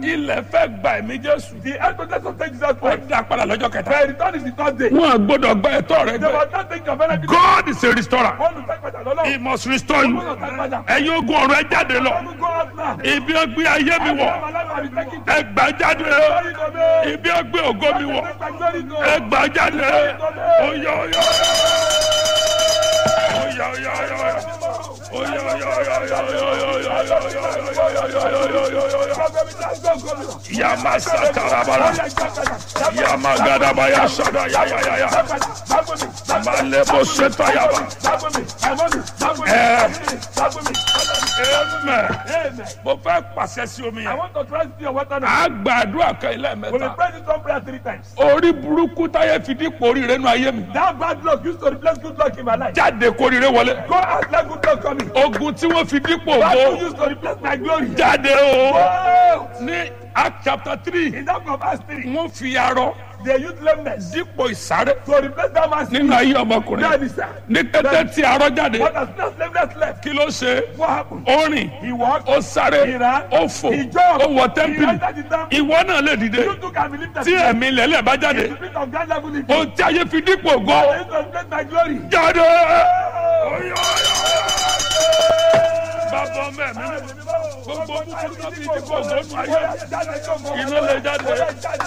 ilẹ̀ fẹ́ gba ẹ̀mí jésù The elders of take Jesus ó Christ. dá padà lọ́jọ́ kẹta Their return is the third day. wọn à gbọ́dọ̀ gba ẹ̀tọ́ rẹ They gbẹ must not take your benefit. God is a restorer Wọ́n lu sẹ́pẹ̀tà lọ́lọ́. he must restore you Wọ́n lu sẹ́pẹ̀tà. ẹ̀yin ogun ọ̀run ẹ jáde lọ Wọ́n lu go out now. ibi ọgbẹ́ ayé mi wọ̀ Àwọn aláwọ̀ àbí taking ẹ gbà jáde glory to me. ibi ọgbẹ́ ògo mi wọ̀ Take my glory to ẹ gbà jáde oyè oyè oyè oyè oyè yama satarabara yama gadabaya sada ya ya ya ya malebo seta yaba amen mo fẹ́ pàṣẹ sí omi I yẹn want to trust your water now. a gbàdúrà kan ilé We will mẹ́ta pray this one prayer three times. orí burúkú táyé fi dípò oríire nù ayé mi That bad luck used to replace good luck in my life. jáde kóríire wọlé Go out let good luck come in. ogun tí wọ́n fi dípò That ògo luck used to replace my glory. jáde o Oh! ní act chapter three In that of Acts 3, wọ́n fi arọ they used lameness dípò ìsáré to replace that man's nínú ayé ọmọkùnrin That is sir. ní kété tí arọ jáde What has not lameness left? kí ló ṣe What happened? ó rìn He walked. ó sáré He ran. ó fò He jumped. ó wọ He tẹ́ḿpìlì entered the temple. ìwọ náà lè dìde You too can believe that. tí ẹ̀mí lẹ́lẹ̀ bá jáde The spirit of God level in ohun tí ayé fi dípò ògo They used to replace my glory. jáde. bàbá ọmọ ẹ̀mí gbogbo búburú tó fi dípò ògo nù ayé iná lè jáde